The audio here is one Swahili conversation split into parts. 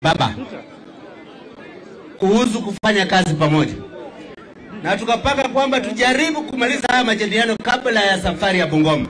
baba kuhusu kufanya kazi pamoja, na tukapanga kwamba tujaribu kumaliza haya majadiliano kabla ya safari ya Bungoma.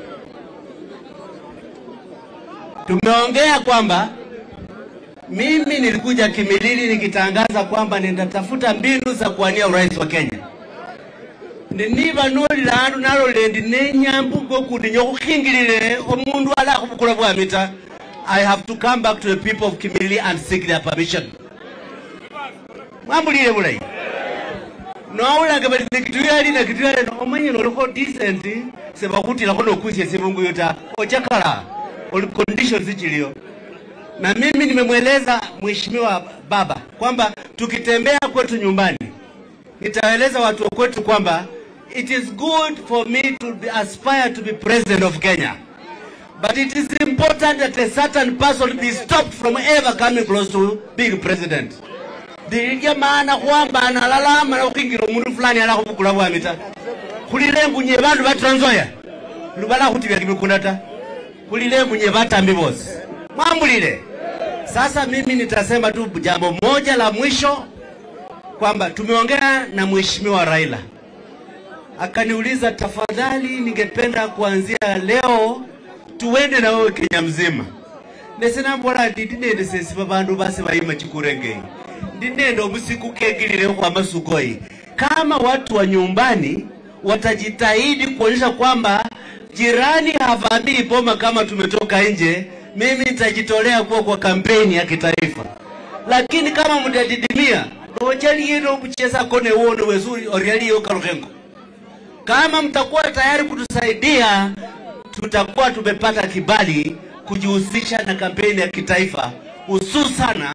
Tumeongea kwamba mimi nilikuja Kimilili nikitangaza kwamba nitatafuta mbinu za kuwania urais wa Kenya niniba nolila andu nalolendi nenyambugo kundi nyokukhingilile omundu ala khubukula bwamita I have to come back to the people of Kimilili and seek their permission mwambulile bulayi nowulanga bali nekituyali nekituyali omanye nolikho decent sebakhutilakho nokwisya sibunguyo ta ochakala oli conditions zichiliyo na mimi nimemweleza mheshimiwa baba kwamba tukitembea kwetu nyumbani nitaeleza watu wa kwetu kwamba it is good for me to be, aspire to be president of Kenya but it is important that a certain person be stopped from ever coming close to being president ndilya maana kwamba analalama na khukhingila omundu fulani ala khubukula bwami ta khulile engunye bandu ba Trans Nzoia lubala khutibya kimikunda ta khulile engunye batambi bosi mwambulile sasa mimi nitasema tu jambo moja la mwisho kwamba tumeongea na mheshimiwa Raila akaniuliza, tafadhali, ningependa kuanzia leo tuende na wewe Kenya mzima nesinambola ndi ndinende sesi babandu base bayima chikurengei ndinende obusiku kegilile kwa masukoi kama watu wa nyumbani watajitahidi kuonyesha kwamba jirani havamii boma kama tumetoka nje, mimi nitajitolea kuwa kwa kampeni ya kitaifa, lakini kama mtadidimia nochalieno kucheza kone uone wezuri orialiyo kalukhengo kama mtakuwa tayari kutusaidia, tutakuwa tumepata kibali kujihusisha na kampeni ya kitaifa hususana